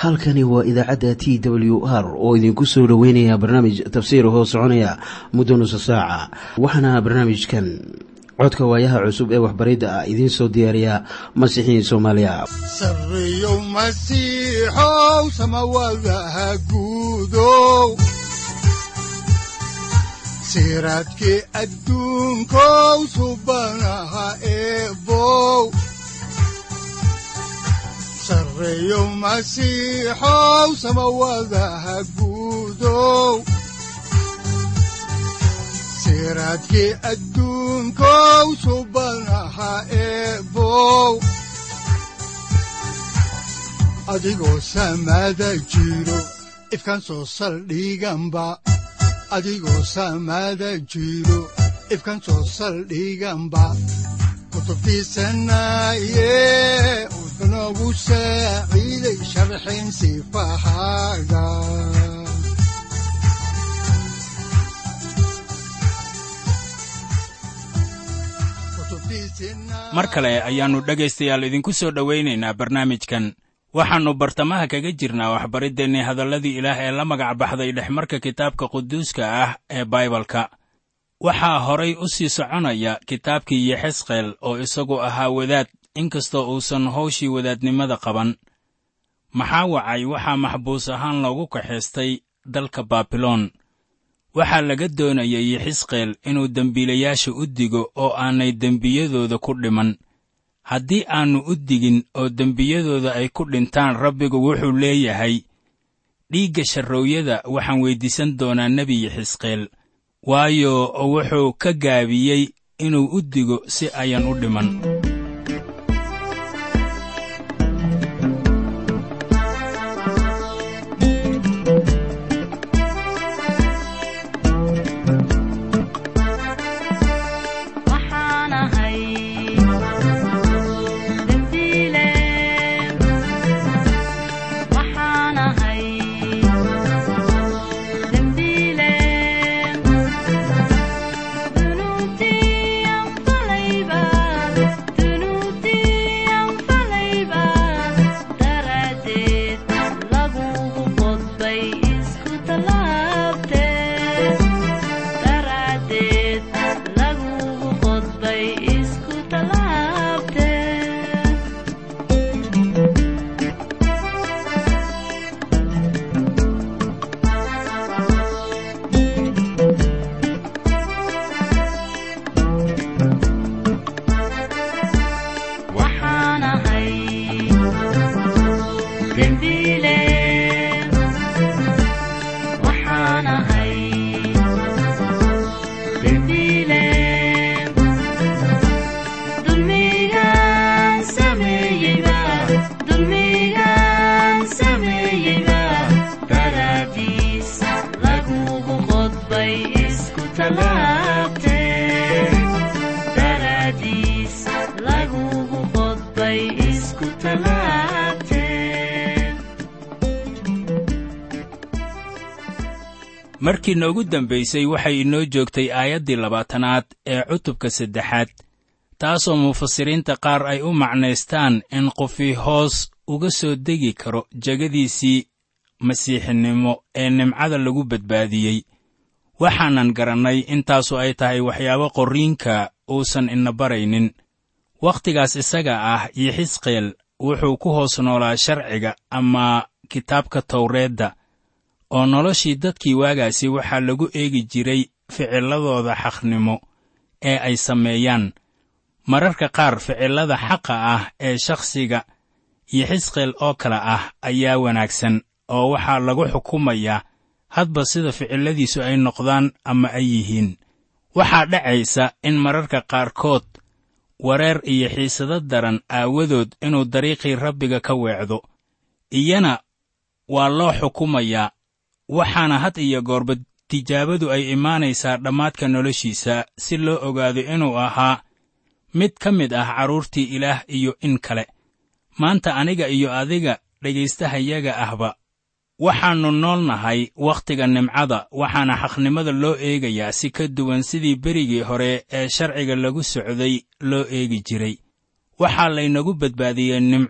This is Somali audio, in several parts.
halkani waa idaacadda t w r oo idinku soo dhoweynaya barnaamij tafsiir hoo soconaya muddo nusa saaca waxaana barnaamijkan codka waayaha cusub ee waxbaridda ah idiin soo diyaariya masiixiin soomaaliya sareyow masiixow samawadaha guudow siraadkii adduunkow subanaha eebow sareyow masiixow samawadaha guudow siraadkii adduunkow subanaha eebow adigoo samada jiro ifkan soo saldhiganba adigoo samada jiro ifkan soo saldhiganba kutubtiisanaye udanogu saaciiday sharxin sifahaaga mar kale ayaannu dhegaystayaal idinku soo dhowaynaynaa barnaamijkan waxaannu bartamaha kaga jirnaa waxbariddeenni hadalladii ilaah ee la magac baxday dhexmarka kitaabka quduuska ah ee baibalka waxaa horay u sii soconaya kitaabkii yexesqeel oo isagu ahaa wadaad inkastoo uusan hawshii wadaadnimada qaban maxaa wacay waxaa maxbuus ahaan loogu kaxaystay dalka baabiloon waxaa laga doonayay yexisqeel inuu dembiilayaasha u digo oo aanay dembiyadooda ku dhiman haddii aannu u digin oo dembiyadooda ay ku dhintaan rabbigu wuxuu leeyahay dhiigga sharroowyada waxaan weyddiisan doonaa nebi yexisqeel waayo wuxuu ka gaabiyey inuu u digo si ayan u dhiman markii noogu dambaysay waxay inoo joogtay aayaddii labaatanaad ee cutubka saddexaad taasoo mufasiriinta qaar ay u macnaystaan in qofii hoos uga soo degi karo jegadiisii masiixinimo ee nimcada lagu badbaadiyey waxaanan garannay intaasu ay tahay waxyaabo qorriinka uusan ina baraynin wakhtigaas isaga ah yixisqeel wuxuu ku hoos noolaa sharciga ama kitaabka tawreedda oo noloshii dadkii waagaasi waxaa lagu eegi jiray ficilladooda xaqnimo ee ay sameeyaan mararka qaar ficillada xaqa ah ee shakhsiga yixisqeel oo kale ah ayaa wanaagsan oo waxaa lagu xukumayaa hadba sida ficilladiisu ay noqdaan ama ay yihiin waxaa dhacaysa in mararka qaarkood wareer iyo xiisado daran aawadood inuu dariiqii rabbiga ka weecdo iyana waa loo xukumayaa waxaana had iyo goorba tijaabadu ay imaanaysaa dhammaadka noloshiisa si loo ogaado inuu ahaa mid ka mid ah carruurtii ilaah iyo in kale maanta aniga iyo adiga dhegaystahayaga ahba waxaannu nool nahay wakhtiga nimcada waxaana xaqnimada loo eegayaa si ka duwan sidii berigii hore ee sharciga lagu socday loo eegi jiray waxaa laynagu badbaadiyey nimco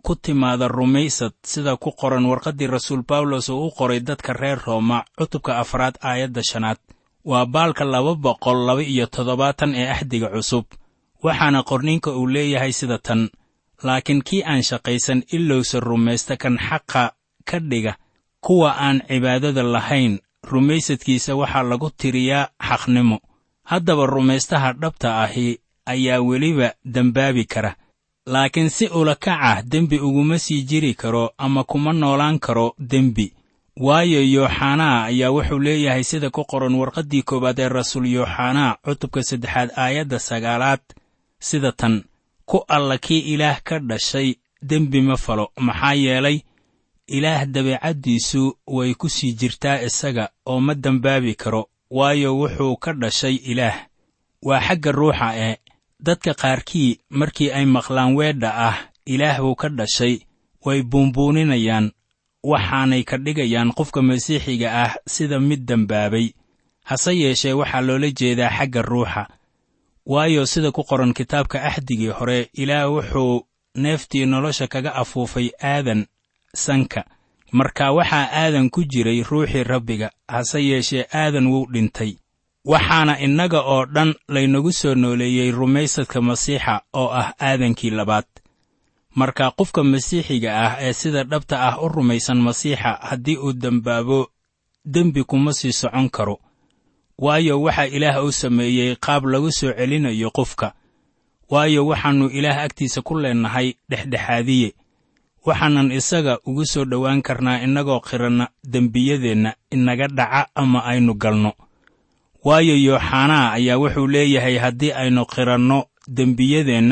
ku timaada rumaysad sida ku qoran warqaddii rasuul bawlos uu u qoray dadka reer rooma cutubka afraad aayadda shanaad waa baalka laba boqol laba iyo toddobaatan ee axdiga cusub waxaana qorninka uu leeyahay sida tan laakiin kii aan shaqaysan ilowsa rumaysta kan xaqa ka dhiga kuwa aan cibaadada lahayn rumaysadkiisa waxaa lagu tiriyaa xaqnimo haddaba rumaystaha dhabta ahi ayaa weliba dembaabi kara laakiin si ulakac ah dembi uguma sii jiri karo ama kuma noolaan karo dembi waayo yooxanaa ayaa wuxuu leeyahay sida ku qoran warqaddii koowaad ee rasuul yooxanaa cutubka saddexaad aayadda sagaalaad sida tan ku alla kii ilaah ka dhashay dembi ma falo maxaa yeelay ilaah dabeecaddiisu way ku sii jirtaa isaga oo ma dembaabi karo waayo wuxuu ka dhashay ilaah waa xagga ruuxa ee dadka qaarkii markii ay maqlaan weedha ah ilaah buu ka dhashay way buunbuuninayaan waxaanay ka dhigayaan qofka masiixiga ah sida mid dembaabay hase yeeshee waxaa loola jeedaa xagga ruuxa waayo sida ku qoran kitaabka axdigii hore ilaah wuxuu neeftii nolosha kaga afuufay aadan sanka marka waxaa aadan ku jiray ruuxii rabbiga hase yeeshee aadan wuu dhintay waxaana innaga oo dhan laynagu soo nooleeyey rumaysadka masiixa oo ah aadankii labaad marka qofka masiixiga ah ee sida dhabta ah u rumaysan masiixa haddii uu dembaabo dembi kuma sii socon karo waayo waxaa ilaah u sameeyey qaab lagu soo celinayo qofka waayo waxaannu ilaah agtiisa ku leennahay dhexdhexaadiye waxaanan isaga ugu soo dhowaan karnaa innagoo qiranna dembiyadeenna inaga dhaca ama aynu galno waayo yooxanaa ayaa wuxuu leeyahay haddii aynu qiranno dembiyadeenna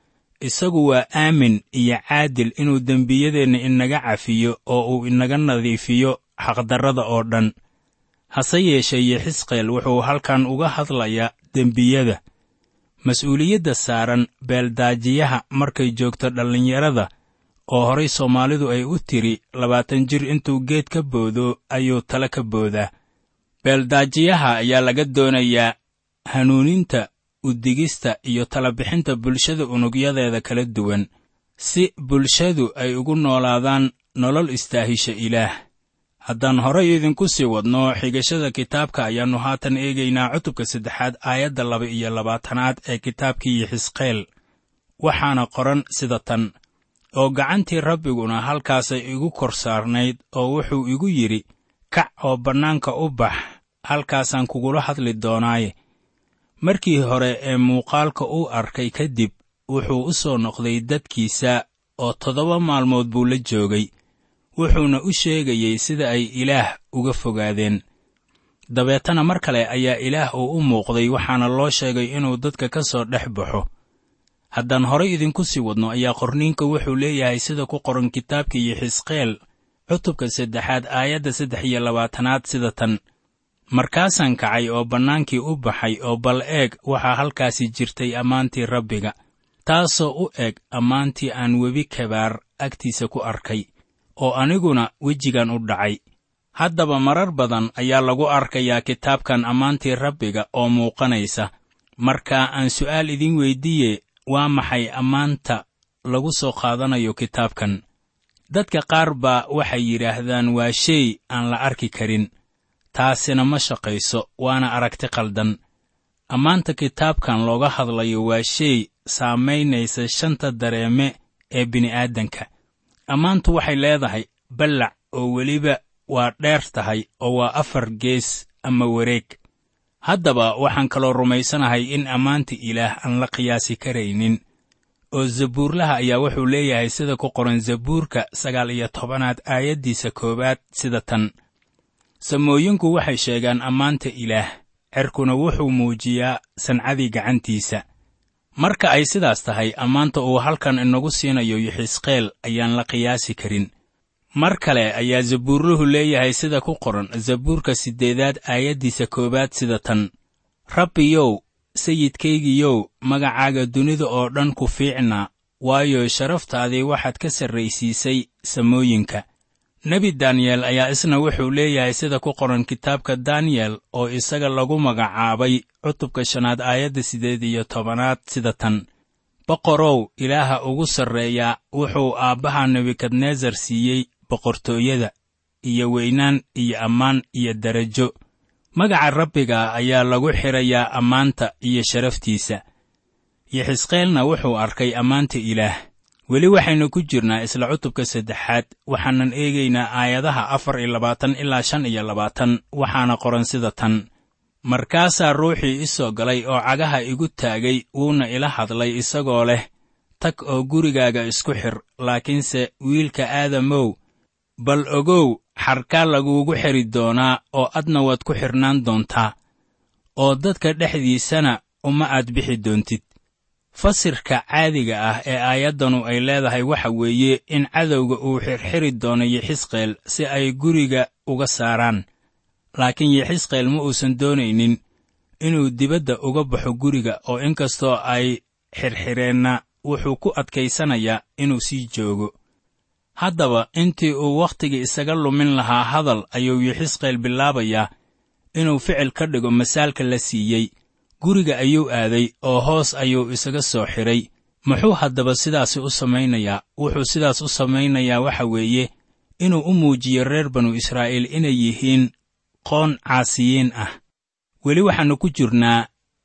isagu waa aamin iyo caadil inuu dembiyadeenna inaga cafiyo oo uu inaga nadiifiyo xaqdarrada oo dhan hase yeeshee yexisqeel wuxuu halkan uga hadlayaa dembiyada mas-uuliyadda saaran beeldaajiyaha markay joogto dhallinyarada oo horay soomaalidu ay u tiri labaatan jir intuu geed ka boodo ayuu tale ka boodaa beeldaajiyaha ayaa laga doonayaa hanuuninta udigista iyo talabixinta bulshada unugyadeeda kala duwan si bulshadu ay ugu noolaadaan nolol istaahisha ilaah haddaan horay idinku sii wadno xigashada kitaabka ayaannu haatan eegaynaa cutubka saddexaad aayadda laba iyo labaatanaad ee kitaabkii yixisqeel waxaana qoran sida tan oo gacantii rabbiguna halkaasay igu kor saarnayd oo wuxuu igu yidhi kac oo bannaanka u bax halkaasaan kugula hadli doonaaye markii hore ee muuqaalka uu arkay kadib wuxuu u soo noqday dadkiisa oo toddoba maalmood buu la joogay wuxuuna u sheegayey sida ay ilaah uga fogaadeen dabeetana mar kale ayaa ilaah uu u muuqday waxaana loo sheegay inuu dadka ka soo dhex baxo haddaan horay idinku sii wadno ayaa qorniinka wuxuu leeyahay sida ku qoran kitaabkii yixisqeel cutubka saddexaad aayadda saddex iyo labaatanaad sida tan markaasaan kacay oo bannaankii u baxay oo bal eeg waxaa halkaasi jirtay ammaantii rabbiga taasoo u eg ammaantii aan webi kabaar agtiisa ku arkay oo aniguna wejigan u dhacay haddaba marar badan ayaa lagu arkayaa kitaabkan ammaantii rabbiga oo muuqanaysa marka aan su'aal idiin weyddiiye waa maxay ammaanta lagu soo qaadanayo kitaabkan dadka qaar baa waxay yidhaahdaan waa shay aan la arki karin taasina ma shaqayso waana aragti qaldan ammaanta kitaabkan looga hadlayo waa shay saamaynaysa shanta dareeme ee bini'aadanka ammaantu waxay leedahay ballac oo weliba waa dheer tahay oo waa afar gees ama wareeg haddaba waxaan kaloo rumaysanahay in ammaanta ilaah aan la qiyaasi karaynin oo zabuurlaha ayaa wuxuu leeyahay sida ku qoran zabuurka sagaal iyo tobanaad aayaddiisa koowaad sida tan samooyinku waxay sheegaan ammaanta ilaah cerkuna wuxuu muujiyaa sancadii gacantiisa marka ay sidaas tahay ammaanta uu halkan inagu siinayo yixisqeel ayaan la qiyaasi karin mar kale ayaa zabuurluhu leeyahay sida ku qoran zabuurka siddeedaad aayaddiisa koowaad sida tan rabbiyow sayidkaygiyow magacaaga dunida oo dhan ku fiicnaa waayo sharaftaadii waxaad ka sarraysiisay samooyinka nebi daniyel ayaa isna wuxuu leeyahay sida ku qoran kitaabka daniyel oo isaga lagu magacaabay cutubka shanaad aayadda siddeed iyo tobanaad sida tan boqorow ilaaha ugu sarreeyaa wuxuu aabbaha nebukadnesar siiyey boqortooyada iyo weynaan iyo ammaan iyo derajo magaca rabbiga ayaa lagu xidhayaa ammaanta iyo sharaftiisa yexisqeelna wuxuu arkay ammaanta ilaah weli waxaynu ku jirnaa isla cutubka saddexaad waxaanan eegaynaa aayadaha afar iyo labaatan ilaa shan iyo labaatan waxaana qoran sida tan markaasaa ruuxii i soo galay oo cagaha igu taagay wuuna ila hadlay isagoo leh tag oo gurigaaga isku xidh laakiinse wiilka aadamow bal ogow xarkaa laguugu xidhi doonaa oo adna waad ku xidhnaan doontaa oo dadka dhexdiisana uma aad bixi doontid fasirka caadiga ah ee aayaddanu ay leedahay waxa weeye in cadowga uu xirxiri doono yexisqeel si ay guriga uga saaraan laakiin yexisqeel ma uusan doonaynin inuu dibadda uga baxo guriga oo inkastoo ay xirxireenna wuxuu ku adkaysanayaa inuu sii joogo haddaba intii uu wakhtigii isaga lumin lahaa hadal ayuu yexisqeel bilaabayaa inuu ficil ka dhigo masaalka la siiyey guriga ayuu aaday oo hoos ayuu isaga soo xidhay muxuu haddaba sidaasi u samaynayaa wuxuu sidaas u samaynayaa waxa weeye inuu u muujiyo reer banu israa'iil inay yihiin qoon caasiyiin ah weli waxaannu ku jirnaa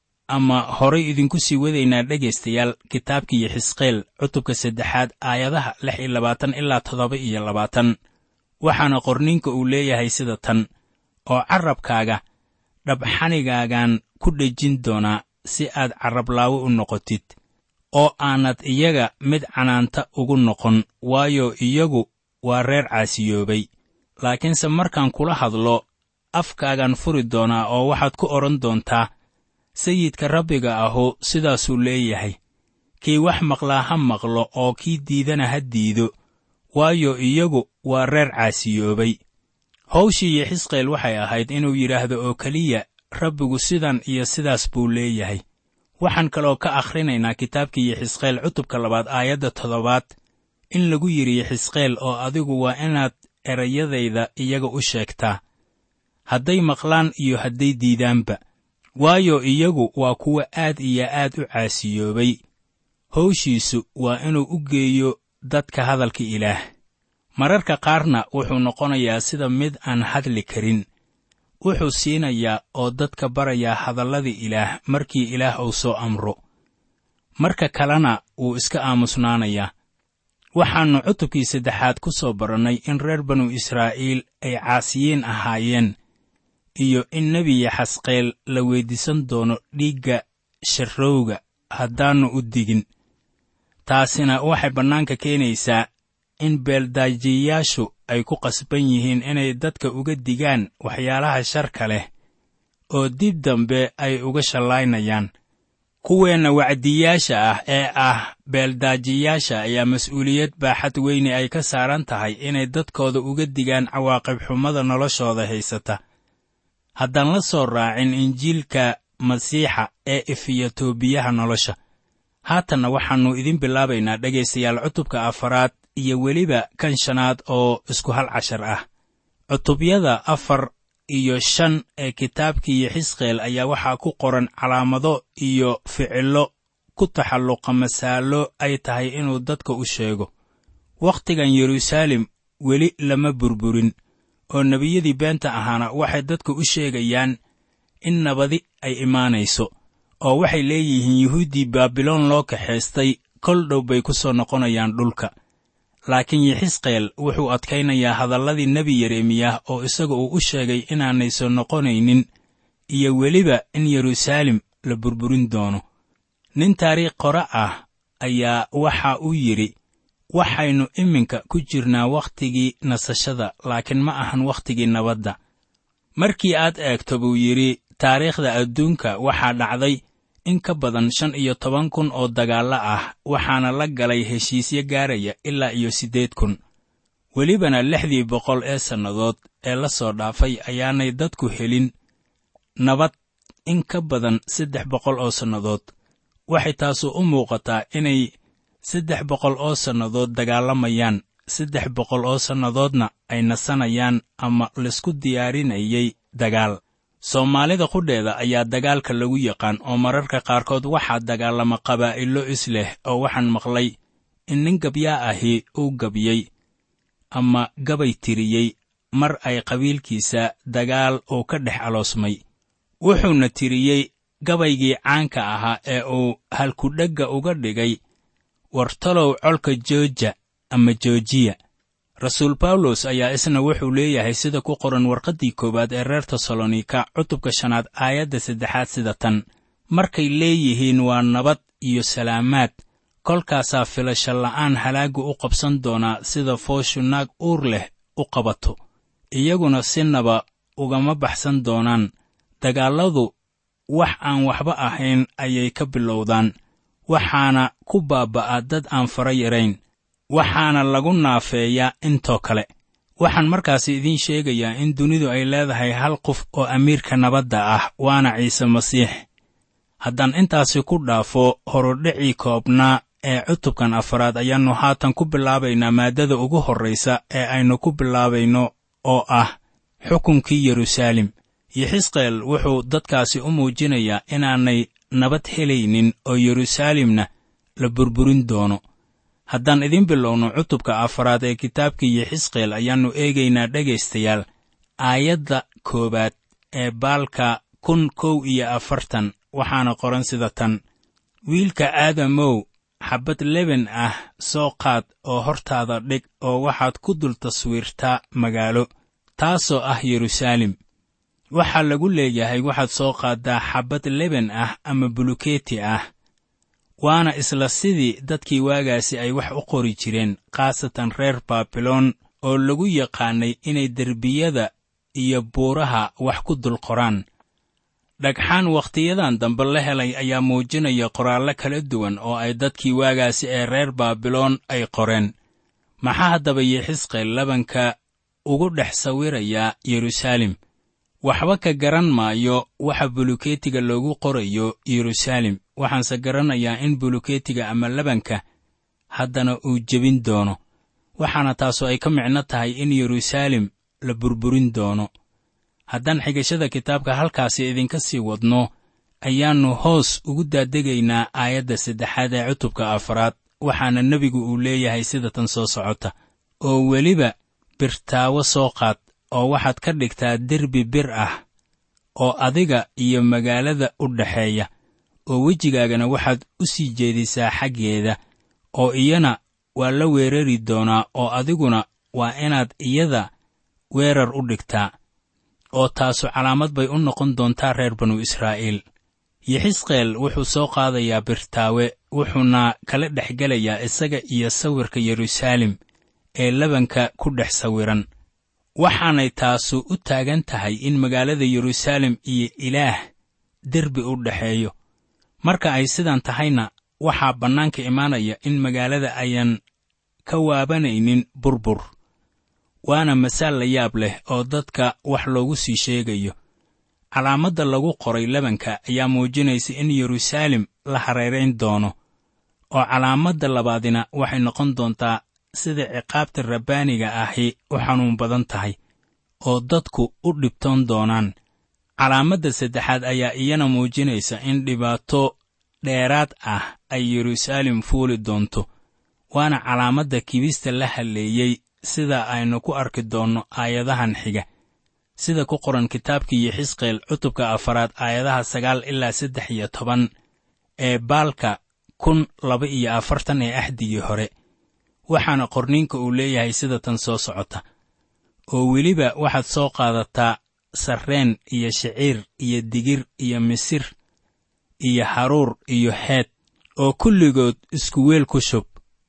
ama horay idinku sii wadaynaa dhegaystayaal kitaabkii yexisqeel cutubka saddexaad aayadaha lix iyo labaatan ilaa toddoba iyo labaatan waxaana qorniinka uu leeyahay sida tan oo carrabkaaga dhabxanigaagaan ku dhejin doonaa si aad carrablaawo u noqotid oo aanad iyaga mid canaanta ugu noqon waayo iyagu waa reer caasiyoobay laakiinse markaan kula hadlo afkaagaan furi doonaa oo waxaad ku odhan doontaa sayidka rabbiga ahu sidaasuu leeyahay kii wax maqlaa ha maqlo oo kii diidana ha diido waayo iyagu waa reer caasiyoobay hawshii yexisqeel waxay ahayd inuu yidhaahdo oo keliya rabbigu sidan iyo sidaas buu leeyahay waxaan kaloo ka akhrinaynaa kitaabkii yexisqeel cutubka labaad aayadda toddobaad in lagu yidhi yexisqeel oo adigu waa inaad erayadayda iyaga u sheegtaa hadday maqlaan iyo hadday diidaanba waayo iyagu waa kuwa aad iyo aad u caasiyoobay hawshiisu waa inuu u geeyo dadka hadalka ilaah mararka qaarna wuxuu noqonayaa sida mid aan hadli karin wuxuu siinayaa oo dadka barayaa hadalladii ilaah markii ilaah uu soo amro marka kalena wuu iska aamusnaanayaa waxaannu cutubkii saddexaad ku soo barannay in reer banu israa'iil ay caasiyiin ahaayeen iyo in nebi yaxasqeel la weyddiisan doono dhiigga sharrowga haddaannu u digin taasina waxay bannaanka keenaysaa in beeldaajiyayaashu ay ku qasban yihiin inay dadka uga digaan waxyaalaha sharka leh oo dib dambe ay uga shallaynayaan kuweenna wacdiyaasha ah ee ah beeldaajiyaasha ayaa mas'uuliyad baaxad weyne ay ka saaran tahay inay dadkooda uga digaan cawaaqib xumada noloshooda haysata haddaan la soo raacin injiilka masiixa ee ifiya toobiyaha nolosha haatanna waxaannu idin bilaabaynaa dhegaystayaal cutubka afaraad iyo weliba kan shanaad oo isku hal cashar ah cutubyada afar iyo shan ee kitaabkii yexisqeel ayaa waxaa ku qoran calaamado iyo ficillo ku taxalluqa masaalo ay tahay inuu dadka u sheego wakhtigan yeruusaalem weli lama burburin oo nebiyadii beenta ahaana waxay dadka u sheegayaan in nabadi ay imaanayso oo waxay leeyihiin yuhuuddii baabiloon loo kaxaystay kol dhow bay ku soo noqonayaan dhulka laakiin yexisqeel wuxuu adkaynayaa hadalladii nebi yeremiyah oo isaga uu u sheegay inaanay soo noqonaynin iyo weliba in yeruusaalem la burburin doono nin taariikh qore ah ayaa waxa uu yidhi waxaynu iminka ku jirnaa wakhtigii nasashada laakiin ma ahan wakhtigii nabadda markii aad eegto buu yidhi taariikhda adduunka waxaa dhacday in ka badan shan iyo toban kun oo dagaallo ah waxaana la galay heshiisyo gaaraya ilaa iyo siddeed kun welibana lixdii boqol ee sannadood ee la soo dhaafay ayaanay dadku helin nabad in ka badan saddex boqol oo sannadood waxay taasu u muuqataa inay saddex boqol oo sannadood dagaalamayaan saddex boqol oo sannadoodna ay nasanayaan ama laisku diyaarinayay dagaal soomaalida qudheeda ayaa dagaalka lagu yaqaan oo mararka qaarkood waxaa dagaalama qabaa'ilo is leh oo waxaan maqlay in nin gabyaa ahi uu gabyey ama gabay tiriyey mar ay qabiilkiisa dagaal uu ka dhex aloosmay wuxuuna tiriyey gabaygii caanka ahaa ee uu halkudhegga uga dhigay wartalow colka jooja ama joojiya rasuul bawlos ayaa isna wuxuu leeyahay sida ku qoran warqaddii koowaad ee reer tesalonika cutubka shanaad aayadda saddexaad sida tan markay leeyihiin waa nabad iyo salaamaad kolkaasaa filasho la'aan halaaggu u qabsan doonaa sida fooshu naag uur leh u qabato iyaguna sinaba ugama baxsan doonaan dagaalladu wax aan waxba ahayn ayay ka bilowdaan waxaana ku baaba'a dad aan fara yarayn waxaana lagu naafeeyaa intoo kale waxaan markaasi idiin sheegayaa in dunidu ay leedahay hal qof oo amiirka nabadda ah waana ciise masiix haddaan intaasi ku dhaafo horudhicii koobnaa ee cutubkan afaraad ayaannu haatan ku bilaabaynaa maaddada ugu horraysa ee aynu ku bilaabayno oo ah xukunkii yeruusaalem yixisqeel wuxuu dadkaasi u muujinayaa inaanay nabad helaynin oo yeruusaalemna la burburin doono haddaan idiin bilowno cutubka afaraad ee kitaabkii yixisqeel ayaannu eegaynaa dhegaystayaal aayadda koowaad ee baalka kun kow iyo afartan waxaana qoran sida tan wiilka aadamow xabbad leben ah soo qaad oo hortaada dhig oo waxaad ku dul taswiirtaa magaalo taasoo ah yeruusaalem waxaa lagu leeyahay waxaad soo qaaddaa xabbad leben ah ama bulukeeti ah waana isla sidii dadkii waagaasi ay wax u qori jireen khaasatan reer baabiloon oo lagu yaqaannay inay derbiyada iyo buuraha wax ku dul qoraan dhagxaan wakhtiyadan dambe la helay ayaa muujinaya qoraallo kala duwan oo ay dadkii waagaasi ee reer baabiloon ay qoreen maxaa haddaba yixisqeel labanka ugu dhex sawirayaa yeruusaalem waxba ka garan maayo waxa bulukeetiga loogu qorayo yeruusaalem waxaanse garanayaa in bulukeetiga ama labanka haddana uu jebin doono waxaana taasu ay ka micno tahay in yeruusaalem la burburin doono haddaan xigashada kitaabka halkaasi idinka sii wadno ayaannu hoos ugu daadegaynaa aayadda saddexaad ee cutubka afaraad waxaana nebigu uu leeyahay sida tan soo socota oo weliba birtaawo soo qaad oo waxaad ka dhigtaa derbi bir ah oo adiga iyo magaalada u dhaxeeya oo wejigaagana waxaad u sii jeedisaa xaggeeda oo iyana waa la weerari doonaa oo adiguna waa inaad iyada weerar u dhigtaa oo taasu calaamad bay u noqon doontaa reer banu israa'iil yixisqeel wuxuu soo qaadayaa birtaawe wuxuuna kala dhex gelayaa isaga iyo sawirka yeruusaalem ee labanka ku dhex sawiran waxaanay taasu u taagan tahay in magaalada yeruusaalem iyo ilaah derbi u dhexeeyo marka ay sidan tahayna waxaa bannaanka imaanaya in magaalada ayaan ka waabanaynin burbur waana masaal la yaab leh oo dadka wax loogu sii sheegayo calaamadda lagu qoray labanka ayaa muujinaysa in yeruusaalem la hareerayn doono oo calaamadda labaadina waxay noqon doontaa sida ciqaabta rabbaaniga ahi u xanuun badan tahay oo dadku u dhibtoon doonaan calaamadda saddexaad ayaa iyana muujinaysa in dhibaato dheeraad ah ay yeruusaalem fuuli doonto waana calaamadda kibista la halleeyey sida aynu ku arki doonno aayadahan xiga sida ku qoran kitaabkii yixisqeel cutubka afaraad aayadaha sagaal ilaa saddex iyo toban ee baalka kun laba iyo afartan ee axdigii hore waxaana qorniinka uu leeyahay sida tan soo socota oo weliba waxaad soo qaadataa sarreen iyo shiciir iyo digir iyo misir iyo haruur iyo heed oo kulligood isku weel ku shub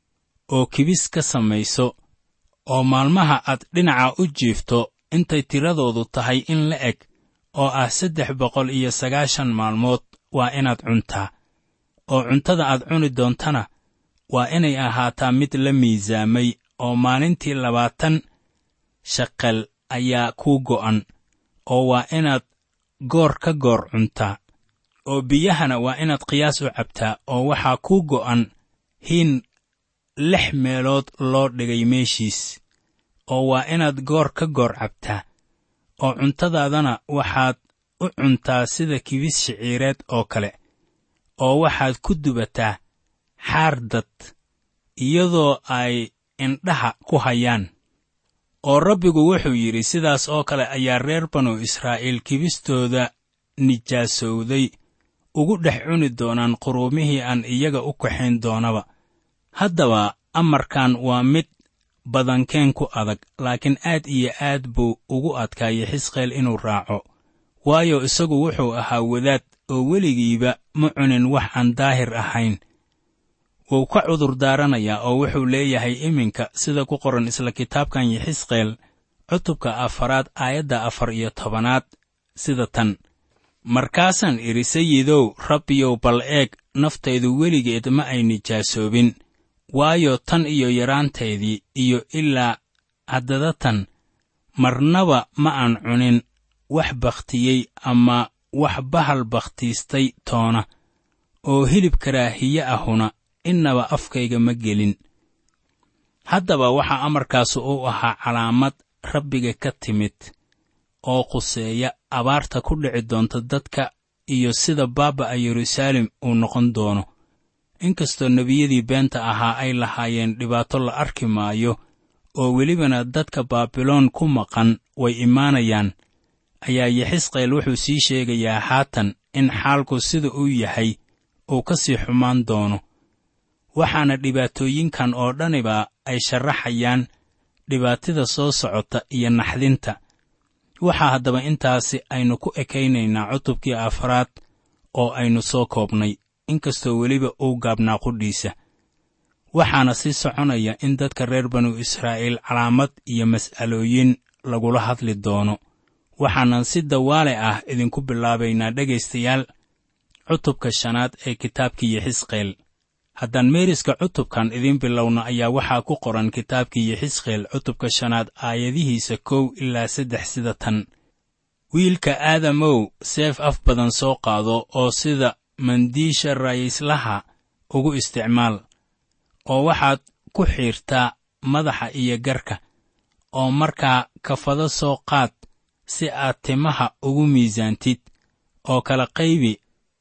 oo kibis ka samayso oo maalmaha aad dhinaca u jiifto intay tiradoodu tahay in la eg oo ah saddex boqol iyo sagaashan maalmood waa inaad cuntaa oo cuntada aad cuni doontana waa inay ahaataa mid la miisaamay oo maalintii labaatan shaqal ayaa kuu go'an oo waa inaad goor ka goor cuntaa oo biyahana waa inaad qiyaas u cabtaa oo waxaa kuu go'an hiin lix meelood loo dhigay meeshiis oo waa inaad goor ka goor cabtaa oo cuntadaadana waxaad u cuntaa sida kibis shiciireed oo kale oo waxaad ku dubataa xaar dad iyadoo ay indhaha ku hayaan oo rabbigu wuxuu yidhi sidaas oo kale ayaa reer banu israa'iil kibistooda nijaasowday ugu dhex cuni doonaan quruumihii aan iyaga u kaxayn doonaba haddaba amarkan waa mid badankeen ku adag laakiin aad iyo aad buu ugu adkaayay xisqeel inuu raaco waayo isagu wuxuu ahaa wadaad oo weligiiba ma cunin wax aan daahir ahayn wuu ka cudur daaranayaa oo wuxuu leeyahay iminka sida ku qoran isla kitaabkan yixisqeel cutubka afaraad aayadda afar iyo tobanaad sida tan markaasaan idhi sayidow rabbiyow bal eeg naftaydu weligeed ma ay nijaasoobin waayo tan iyo yaraanteedii iyo ilaa haddada tan marnaba ma aan cunin wax bakhtiyey ama wax bahal bakhtiistay toona oo hilib karaahiye ahuna innaba afkayga ma gelin haddaba waxaa amarkaasu u ahaa calaamad rabbiga ka timid oo khuseeya abaarta ku dhici doonta dadka iyo sida baaba'a yeruusaalem uu noqon doono inkastoo nebiyadii beenta ahaa ay lahaayeen dhibaato la arki maayo oo welibana dadka baabiloon ku maqan way imaanayaan ayaa yexisqeel wuxuu sii sheegayaa haatan in xaalku sida uu yahay uu ka sii xumaan doono waxaana dhibaatooyinkan oo dhaniba ay sharaxayaan dhibaatida soo socota iyo naxdinta waxaa haddaba intaasi aynu ku ekaynaynaa cutubkii afraad oo aynu soo koobnay inkastoo weliba uu gaabnaa qudhiisa waxaana sii soconaya in dadka reer banu israa'iil calaamad iyo mas'alooyin lagula hadli doono waxaanan si dawaale ah idinku bilaabaynaa dhegaystayaal cutubka shanaad ee kitaabkii yexisqeel haddaan meeriska cutubkan idiin bilowno ayaa waxaa ku qoran kitaabkii yexisqeel cutubka shanaad aayadihiisa kow ilaa saddex sida tan wiilka aadamow seef af badan soo qaado oo sida mandiisha ra'iislaha ugu isticmaal oo waxaad ku xiirtaa madaxa iyo garka oo markaa kafado soo qaad si aad timaha ugu miisaantid oo kala qaybi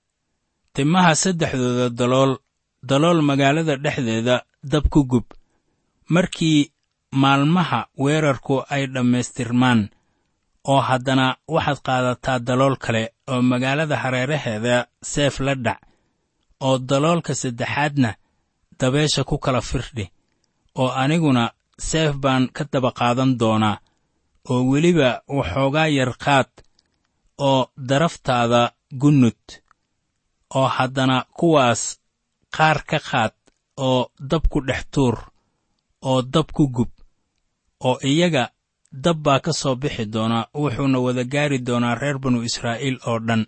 timaha saddexdooda dalool dalool magaalada dhexdeeda dab ku gub markii maalmaha weerarku ay dhammaystirmaan oo haddana waxaad qaadataa dalool kale oo magaalada hareeraheeda seef la dhac oo daloolka saddexaadna dabeesha ku kala firdhi oo aniguna seef baan ka daba qaadan doonaa oo weliba waxoogaa yar qaad oo daraftaada gunnud oo haddana kuwaas qaar ka qaad oo dab ku dhex tuur oo dab ku gub oo iyaga dab baa ka soo bixi doonaa wuxuuna wada gaari doonaa reer banu israa'iil oo dhan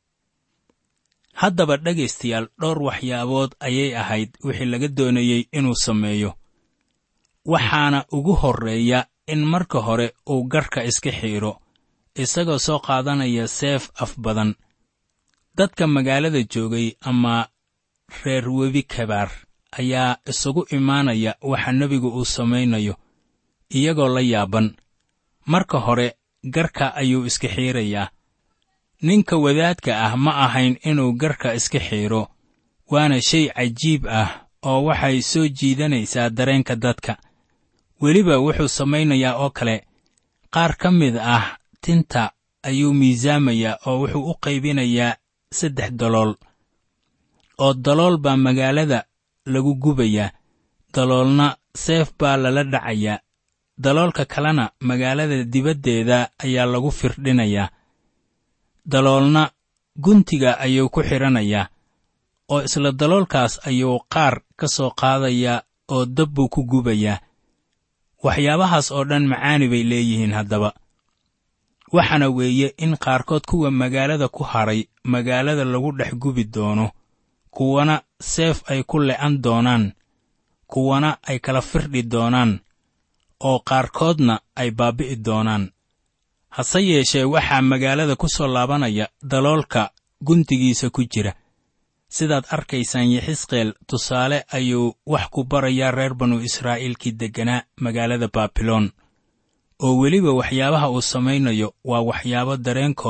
haddaba dhegaystayaal dhowr waxyaabood ayay ahayd wixii laga doonayey inuu sameeyo waxaana ugu horreeya in marka hore uu garhka iska xiidho isagoo soo qaadanaya seef af badan dadka magaalada joogay ama reer webi kabaar ayaa isugu imaanaya waxa nebigu uu samaynayo iyagoo la yaaban marka hore garka ayuu iska xiirayaa ninka wadaadka ah ma ahayn inuu garka iska xiidho waana shay cajiib ah oo waxay soo jiidanaysaa dareenka dadka weliba wuxuu samaynayaa oo kale qaar ka mid ah tinta ayuu miisaamayaa oo wuxuu u qaybinayaa saddex dalool oo dalool baa magaalada lagu gubayaa daloolna seef baa lala dhacayaa daloolka kalena magaalada dibaddeeda ayaa lagu firdhinayaa daloolna guntiga ayuu ku xidhanayaa oo isla daloolkaas ayuu qaar ka soo qaadayaa oo dab buu ku gubayaa waxyaabahaas oo dhan macaani bay leeyihiin haddaba waxaana weeye in qaarkood kuwa magaalada ku hadhay magaalada lagu dhex gubi doono kuwana seef ay ku le'an doonaan kuwana ay kala firdhi doonaan oo qaarkoodna ay baabbi'i doonaan hase yeeshee waxaa magaalada ku soo laabanaya daloolka guntigiisa ku jira sidaad arkaysaan yexisqeel tusaale ayuu wax ku barayaa reer banu israa'iilkii degganaa magaalada baabiloon oo weliba waxyaabaha uu samaynayo waa waxyaabo dareenkooda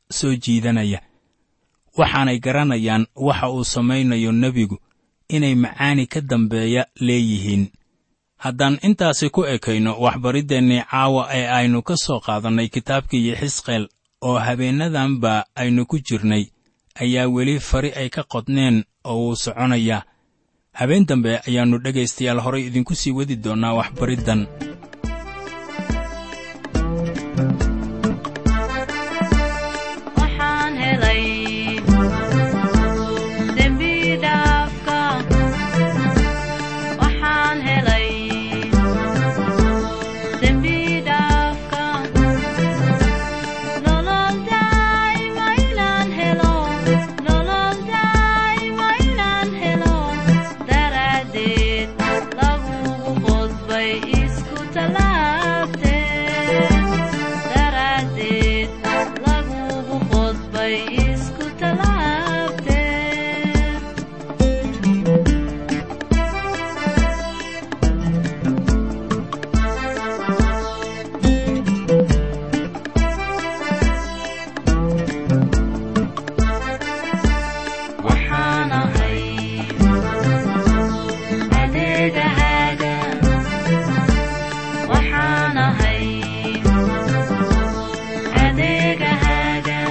soo jiidanaya waxaanay garanayaan waxa uu samaynayo nebigu inay macaani ka dambeeya leeyihiin haddaan intaasi ku ekayno waxbariddeenii caawa ee aynu ka soo qaadannay kitaabkii xisqeel oo habeennadanba aynu ku jirnay ayaa weli fari ay ka qodneen oo wuu soconayaa habeen dambe ayaannu dhegaystayaal horay idinku sii wadi doonnaa waxbariddan waxaan helay dembi dhaafka waxaan helay dembi dhaafka nolol daa'ima inaan helo nolol daa'ima inaan helo daraaddeed lagugu qodbay isku tallaabtee daraaddeed lagugu qodbay isku tallaabtee waxaan ahay adeegahaaga waxaan ahay adeegahaaga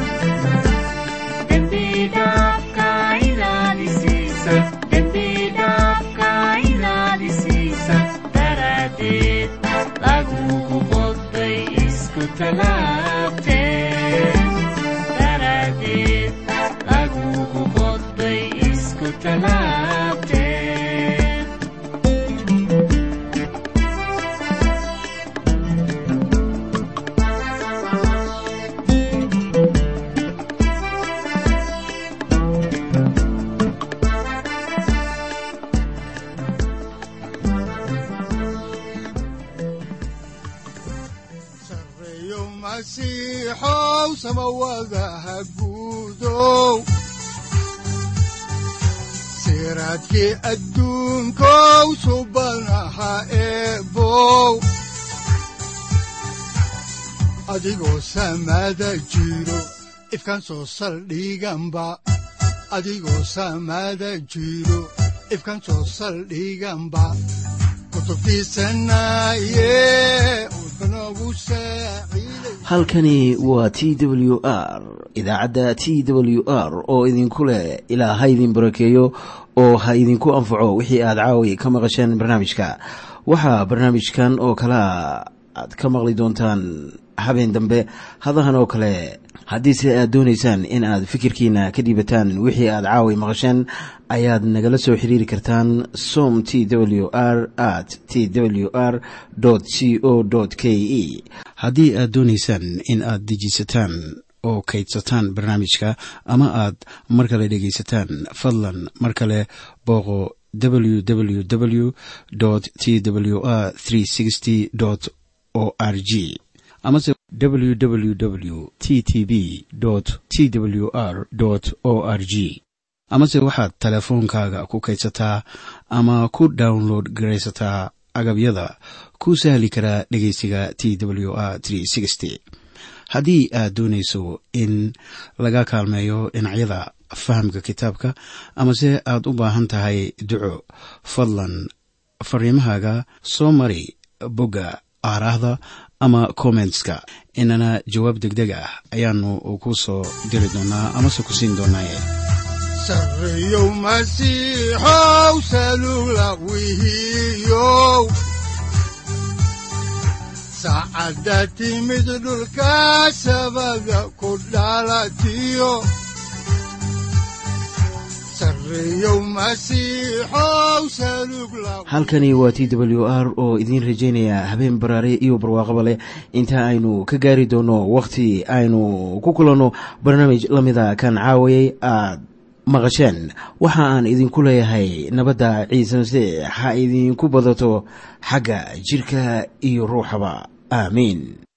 dembi dhaafka inaad isiisa dembi dhaafka inaad isiisa daraaddeed lagugu qodbay isku tallaabtee daraaddeed lagugu qodbay isku tallaabtee sareeyo masiixow samawadaha guudow siraadkii adduunkow subanaha eebow adigoo samada jiro ifkan soo saldhiganba adigoo samada jiro ifkan soo saldhiganba kutubtiisanaye udbanogu saaciiday halkani waa t w r idaacadda t w r oo idinku leh ilaa ha idin barakeeyo oo ha idinku anfaco wixii aad caawi ka maqasheen barnaamijka waxaa barnaamijkan oo kalea aad ka maqli doontaan habeen dambe hadahan oo kale haddiise aad doonaysaan in aad fikirkiina ka dhiibataan wixii aad caawi maqasheen ayaad nagala soo xiriiri kartaan som t w r at t w r c o k e haddii aad doonaysaan in aad dejisataan oo kaydsataan barnaamijka ama aad mar kale dhegaysataan fadlan mar kale booqo www t w r o r g amase www t t b t w r o r g amase waxaad teleefoonkaaga ku kaydsataa ama ku download garaysataa agabyada ku sahli karaa dhegeysiga t w r haddii aad doonayso in laga kaalmeeyo dhinacyada fahamka kitaabka amase aad u baahan tahay duco fadlan fariimahaaga soo mari bogga aaraahda ama kommentska inana jawaab degdeg ah ayaanu ku soo diri doonaa amase ku siin doonaaye sareeyow masiixow salugla wihiyow saacadda timid dhulka sabada ku dhalatiyo sareeyow masiixow salugla halkani waa t w r oo idiin rajaynaya habeen baraare iyo barwaaqaba leh inta aynu ka gaari doono wakhti aynu ku kulanno barnaamij la mida kan caawayay aad maqasheen waxa aan idinku leeyahay nabadda ciise masiix ha idinku badato xagga jidhka iyo ruuxaba aamiin